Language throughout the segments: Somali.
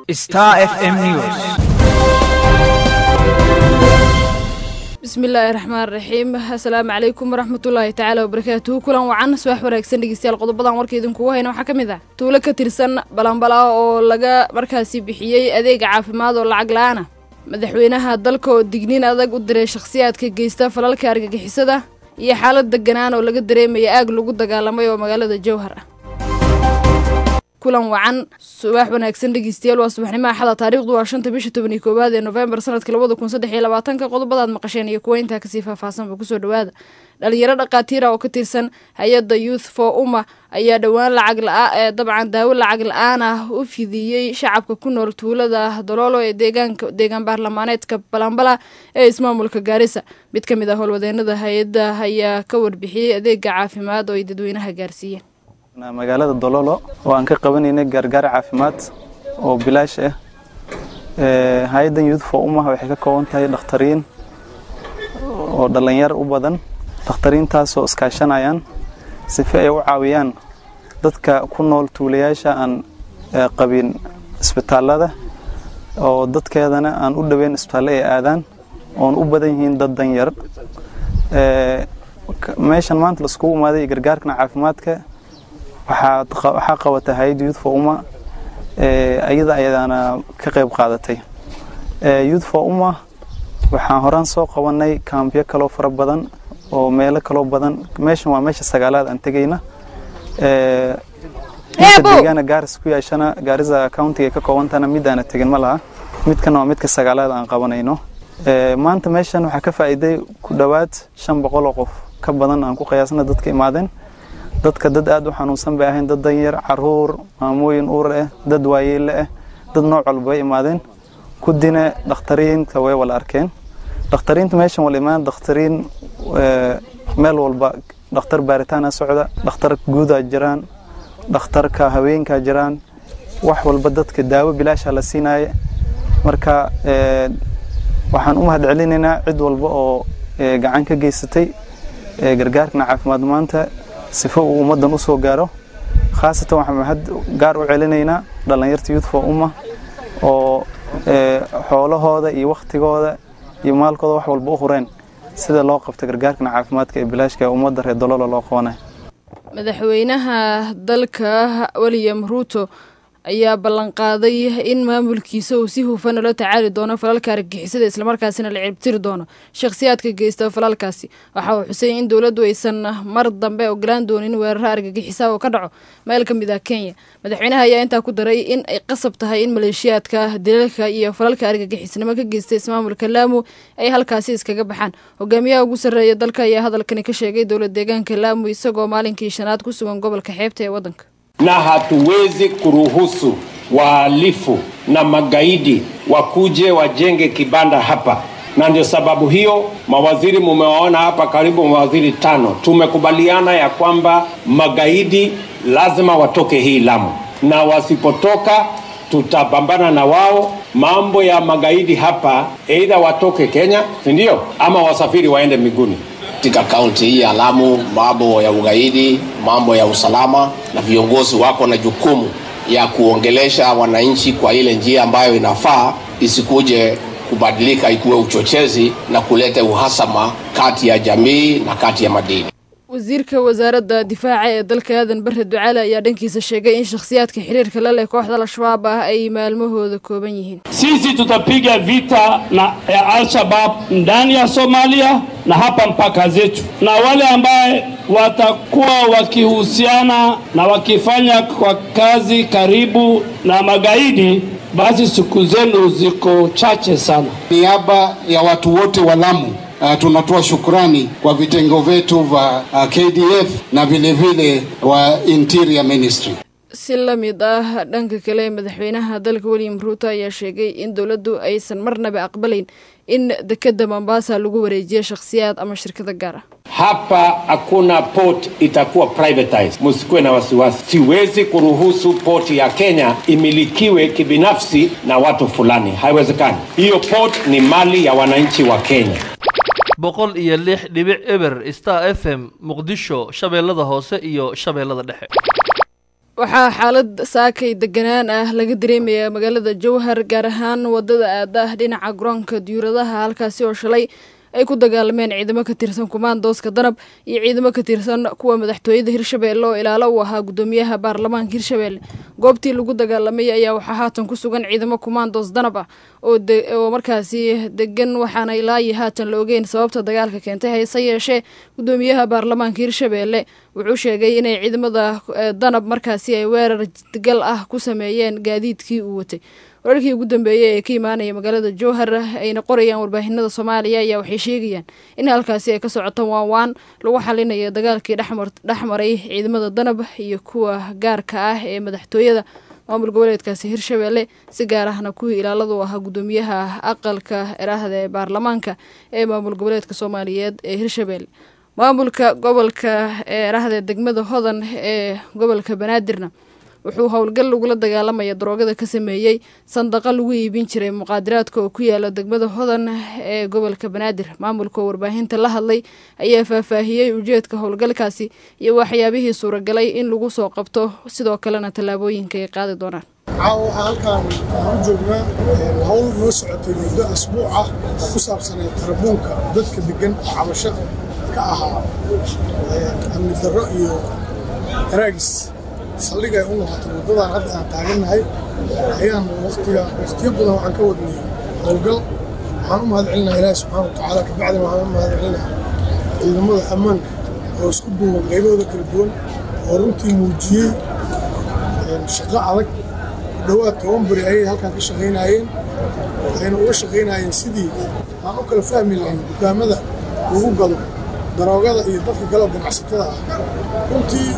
Star FM News. bismillaahi raxmaan raxiim assalaamu calaykum waraxmatullaahi tacaala wabarakaatuhu kulan wacan subax wanaagsan dhegeystayaal qodobadan warka idinkugu hayna waxaa ka mid ah tuulo ka tirsan balanbala oo laga markaasi bixiyey adeega caafimaad oo lacag la-aan ah madaxweynaha dalka oo digniin adag u diray shakhsiyaadka geysta falalka argagixisada iyo xaalad deganaan oo laga dareemaya aag lagu dagaalamay oo magaalada jowhar ah kulan wacan subax wanaagsan dhegeystayaal waa subaxnimo axada taariikhdu waa shanta bisha toban iyo koowaad ee nofembar sanadka labada kun saddex iyo labaatanka qodobadaad maqasheen iyo kuwa intaa kasii faahfaahsanba kusoo dhawaada dhalinyaro dhaqaatiira oo ka tirsan hay-adda youth for umma ayaa dhowaan lacag la ee dabcan daawo lacag la-aan ah u fidiyey shacabka ku nool tuulada doloolo ee deegaanka deegaan baarlamaaneedka balambala ee ismaamulka gaarisa mid ka mid ah howlwadeenada hay-adda ayaa ka warbixiyey adeega caafimaad oo ay dadweynaha gaarsiiyeen magaalada dololo oo aan ka qabanaynay gaargaar caafimaad oo bilaash ah hay-addan youth for umah waxay ka kooban tahay dhakhtariin oo dhallinyar u badan dhakhtariintaasoo iskaashanayaan sife ay u caawiyaan dadka ku nool tuulayaasha aan qabin isbitaallada oo dadkeedana aan u dhoweyn isbitaalle ay aadaan oon u badan yihiin dad danyar meeshan maanta laiskugu imaaday gargaarkan caafimaadka waxaa qabata hay-adda youth for umma iyada ayadaana ka qayb qaadatay youth for umma waxaan horaan soo qabanay kaambyo kaloo fara badan oo meelo kaloo badan meeshan waa meesha sagaalaad aan tegayna inta deegaana gaaris ku yeeshana gaarisa countiga ka koobantana midaana tegin ma laha midkana waa midka sagaalaad aan qabanayno maanta meeshan waxaa ka faa'iiday ku dhowaad shan boqol oo qof ka badan aan ku qiyaasna dadka imaadeen dadka dad aad u xanuunsan bay ahayn dad danyar caruur maamooyin uur ah dad waayeelle ah dad nooc walba bay imaadeen kudina dhakhtariinta way wala arkeen dhakhtariinta meeshan wala imaan dhakhtariin meel walba dhakhtar baaritaana socda dhakhtar guudaa jiraan dhakhtarka haweenkaa jiraan wax walba dadka daawo bilaasha la siinaaye marka waxaan u mahad celinaynaa cid walba oo gacan ka geysatay gargaarkana caafimaad maanta sifo uu ummaddan u soo gaaro khaasatan waxaan mahad gaar u celinaynaa dhallinyarta youth for umma oo xoolahooda iyo wakhtigooda iyo maalkooda wax walba u hureen sida loo qabta gargaarkana caafimaadka ee bilaashka ee ummadda reer dololo loo qabanay madaxweynaha dalka william ruuto ayaa ballanqaaday in maamulkiisa uu si hufan ula tacaali doono falalka argagixisada islamarkaasina la ciribtiri doono shakhsiyaadka geysta falalkaasi waxa uu xusay in dowladdu aysan mar dambe ogolaan doonin weeraro argagixisa oo ka dhaco meel ka mid ah kenya madaxweynaha ayaa intaa ku daray in ay qasab tahay in maleeshiyaadka dilalka iyo falalka argagixisnimo ka geysta ismaamulka laamu ay halkaasi iskaga baxaan hogaamiyaha ugu sarreeya dalka ayaa hadalkani ka sheegay dowlad deegaanka laamu isagoo maalinkii shanaad ku sugan gobolka xeebta ee waddanka na hatuwezi kuruhusu wahalifu na magaidi wakuje wajenge kibanda hapa, na ndio sababu hiyo mawaziri mumewaona hapa, karibu mawaziri tano, tumekubaliana ya kwamba magaidi lazima watoke hii Lamu, na wasipotoka tutapambana na wao. Mambo ya magaidi hapa, aidha watoke Kenya, si ndio, ama wasafiri waende miguni katika kaunti hii ya Lamu, mambo ya ugaidi, mambo ya usalama, na viongozi wako na jukumu ya kuongelesha wananchi kwa ile njia ambayo inafaa, isikuje kubadilika ikuwe uchochezi na kuleta uhasama kati ya jamii na kati ya madini. wasiirka wasaaradda difaaca ee dalka aadan bare ducaale ayaa dhankiisa sheegay in shakhsiyaadka xiriirka la leh kooxda al-shabaab ah ay maalmahooda kooban yihiin sisi tutapiga vita na ya al-shabab ndani ya Somalia na hapa mpaka zetu, na wale ambaye watakuwa wakihusiana na wakifanya kwa kazi karibu na magaidi, basi siku zenu ziko chache sana. Niaba ya watu wote wa Lamu Uh, tunatoa shukrani kwa vitengo vyetu vya uh, KDF na vile vile wa Interior Ministry. si la mid ah dhanka kale madaxweynaha dalka william ruuto ayaa sheegay in dowladdu aysan marnaba aqbalayn in dekeda mombasa lagu wareejiyo shakhsiyaad ama shirkado gaar ah hapa hakuna port itakuwa privatized, msikuwe na wasiwasi. Siwezi kuruhusu port ya Kenya imilikiwe kibinafsi na watu fulani, haiwezekani. Hiyo port ni mali ya wananchi wa Kenya. boqol iyo lix dhibic eber star f m muqdisho shabeellada hoose iyo shabeellada dhexe waxaa xaalad saakay deganaan ah laga dareemayaa magaalada jowhar gaar ahaan wadada aada dhinaca garoonka diyuuradaha halkaasi oo shalay ay ku dagaalameen ciidamo ka tirsan kumaandooska danab iyo ciidamo ka tirsan kuwa madaxtooyada hirshabeelle oo ilaalo u ahaa gudoomiyaha baarlamaanka hirshabeelle goobtii lagu dagaalamay ayaa waxaa haatan ku sugan ciidamo kumaandoos danab ah oo markaasi degan waxaana ilaayi haatan la ogeyn sababta dagaalka keentay hayse yeeshee gudoomiyaha baarlamaanka hirshabeelle wuxuu sheegay inay ciidamada danab markaasi ay weerar gal ah ku sameeyeen gaadiidkii uu watay wararkii ugu dambeeyey ee ka imaanaya magaalada jowhar ayna qorayaan warbaahinada soomaaliya ayaa waxay sheegayaan in halkaasi ay ka socoto waan waan lagu xalinayo dagaalkii dhexmaray ciidamada danab iyo kuwa gaarka ah ee madaxtooyada maamul goboleedkaasi hirshabeelle si gaar ahna kuwii ilaaladu ahaa gudoomiyaha aqalka eraahda ee baarlamaanka ee maamul goboleedka soomaaliyeed ee hirshabeelle maamulka gobolka eraahda degmada hodan ee gobolka banaadirna wuxuu howlgal lagula dagaalamaya daroogada ka sameeyey sandaqa lagu iibin jiray muqaadiraadka oo ku yaala degmada hodan ee gobolka banaadir maamulka oo warbaahinta la hadlay ayaa faahfaahiyey ujeedka howlgalkaasi iyo waxyaabihii suuragalay in lagu soo qabto sidoo kalena tallaabooyinka ay qaadi doonaan caawa waxaa halkaan waxaan u joognaa hawl noo socotay muddo asbuuc ah oo ku saabsanay tarabuunka dadka degan oo cabasho ka ahaa amni darro iyo araagis saldhigay u noqotay waddadan hadda aan taagannahay ayaan waqtiga waqtiyo badan waxaan ka wadnay howlgal waxaan u mahad celinaha ilaahi subxaana wa tacaala kabacdina waxaan u mahad celinaha ciidamada ammaanka oo isku duuban qaybahooda kala duwan oo runtii muujiyey shaqo adag dhowaad toban beri ayay halkaan ka shaqaynaayeen waxayna uga shaqaynaayeen sidii aan u kala fahmi lahayn dukaamada lagu gado daroogada iyo dadka galo ganacsatada ah runtii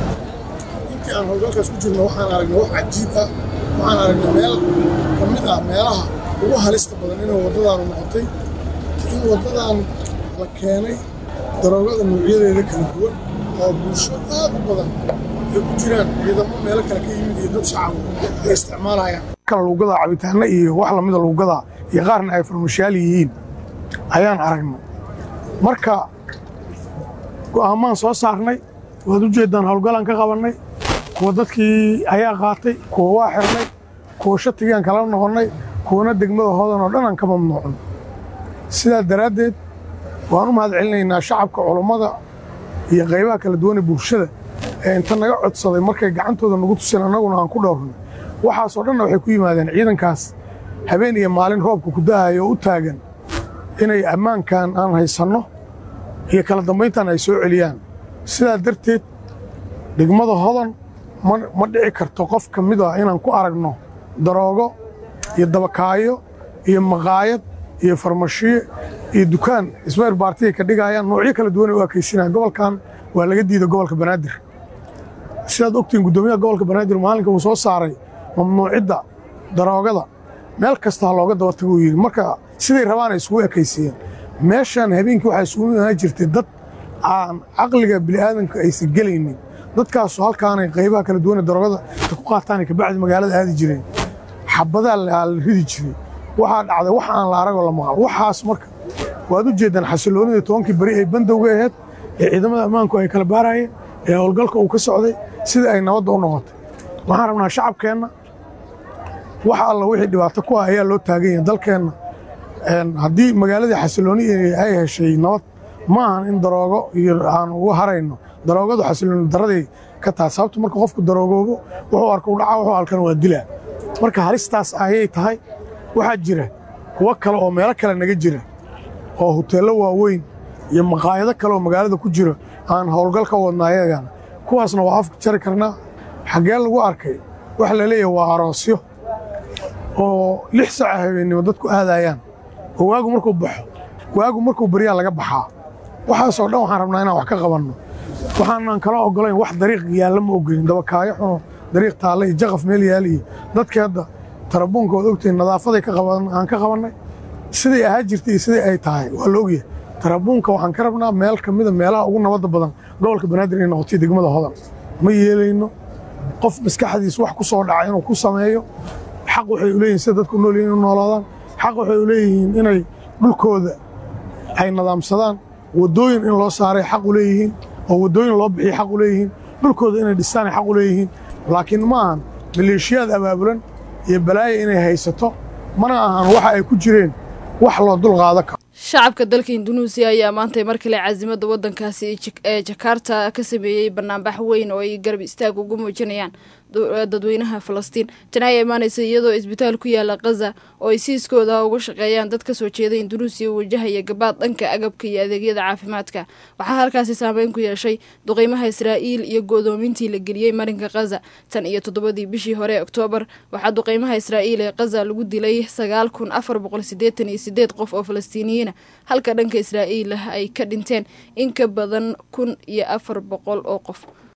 intii aan howlgalkaas ku jirno waxaan aragnay wax cajiib ah waxaan aragnay meel ka mid ah meelaha ugu halista badan inay waddadaanu noqotay in waddadan la keenay daroogada noocyadeeda kala duwan oo bulsho aad u badan ay ku jiraan ciidamo meelo kale ka yimid iyo dad shacab ay isticmaalayaan kala luugadaa cabitaano iyo wax lamida luugadaa iyo qaarna ay farmashaal yihiin ayaan aragnay marka go'aamaan soo saarnay waad u jeeddaan howlgalaan ka qabannay kuwa dadkii ayaa qaatay kuwa waa xirnay kuwa shatigaan kala noqonnay kuwana degmada hodan oo dhan aan ka mamnuucno sidaa daraaddeed waan u mahad celinaynaa shacabka culummada iyo qaybaha kala duwan ee bulshada ee inta naga codsaday markay gacantooda nagu tuseen annaguna aan ku dhowrnay waxaasoo dhanna waxay ku yimaadeen ciidankaas habeen iyo maalin roobka ku da'ayo oo u taagan inay ammaankan aan haysanno iyo kala dambayntan ay soo celiyaan sidaa darteed degmada hodan ma dhici karto qof ka mid ah inaan ku aragno daroogo iyo dabakaayo iyo maqaayad iyo farmashiye iyo dukaan ismayr baartiya ka dhigayaan noocyo kala duwan ay u ekaysinayaan gobolkan waa laga diiday gobolka banaadir sidaad ogtihiin guddoomiyaha gobolka banaadir maalinka uu soo saaray mamnuucidda daroogada meel kasta ha looga daba tago uu yidhi marka siday rabaan ay isugu ekaysiiyeen meeshaan habeenkii waxaa isugu imaan jirtay dad aan caqliga bini'aadanka aysan gelaynin dadkaasu halkaanay qaybaha kala duwan ee daroogada ta ku qaataanay kabacdi magaalada aadi jireen xabadaa la ridi jiray waxaa dhacday wax aan la aragoo la maqal waxaas marka waad u jeeddaan xasilloonidii tobankii beri ay bandowga ahayd ee ciidamada ammaanku ay kala baarayeen ee howlgalka uu ka socday sida ay nabadda u noqotay waxaan rabnaa shacabkeenna wax alla wixii dhibaato ku ah ayaa loo taagan yahay dalkeenna haddii magaaladii xasillooni ay heshay nabad ma ahan in daroogo iyo aan uga harayno daroogadu xasillooni darraday ka tahay sababta marka qofku daroogoobo wuxuu arka u dhacaa wuxuu alkana waa dilaa marka halistaas ayay tahay waxaa jira kuwo kale oo meelo kale naga jira oo huteello waaweyn iyo maqaayado kale oo magaalada ku jira aan howlgal ka wadna ayagana kuwaasna waa afka jari karnaa xaggee lagu arkay waxa la leeyahay waa aroosyo oo lix saca habeennimo dadku aadayaan oo waagu markuu baxo waagu markuu baryaa laga baxaa waxaasoo dhan waxaan rabnaa inaan wax ka qabanno waxaanan kala oggolayn wax dariiq yaalla ma ogolin dabakaayo xuno dariiq taalla iyo jaqaf meel yaal iyo dadkii hadda tarabuunka waad ogtihiin nadaafaday aan ka qabannay siday ahaa jirtay iyo siday ay tahay waa la ogyahay tarabuunka waxaan ka rabnaa meel ka mida meelaha ugu nabadda badan gobolka banaadir inay noqotay degmada hodan ma yeelayno qof maskaxdiis wax ku soo dhaca inuu ku sameeyo xaq waxay u leeyihin sida dadku nool yihin inu noolaadaan xaq waxay u leeyihiin inay dhulkooda ay nadaamsadaan waddooyin in loo saaray xaq u leeyihiin oo waddooyin loo bixiya xaq u leeyihiin dhulkooda inay dhistaan ay xaq u leeyihiin laakiin ma ahan maleeshiyaad abaabulan iyo balaayo inay haysato mana ahan waxa ay ku jireen wax loo dul qaado karo shacabka dalka indunuusiya ayaa maantay mar kale caasimada wadankaasi ee jakarta ka sameeyey banaanbax weyn oo ay garab istaag ugu muujinayaan dadweynaha falastiin tani ayaa imaanaysa iyadoo isbitaal ku yaala khaza oo ay siiskooda uga shaqeeyaan dad kasoo jeeda indunuusiya wajahaya gabaad dhanka agabka iyo adeegyada caafimaadka waxaa halkaasi saameyn ku yeeshay duqeymaha israa'iil iyo go'doomintii la geliyey marinka khaza tan iyo toddobadii bishii hore oktoobar waxaa duqeymaha israa'iil ee khaza lagu dilay sagaal kun afar boqol sideetan iyo sideed qof oo falastiiniyiina halka dhanka israa'iil ay ka dhinteen in ka badan kun iyo afar boqol oo qof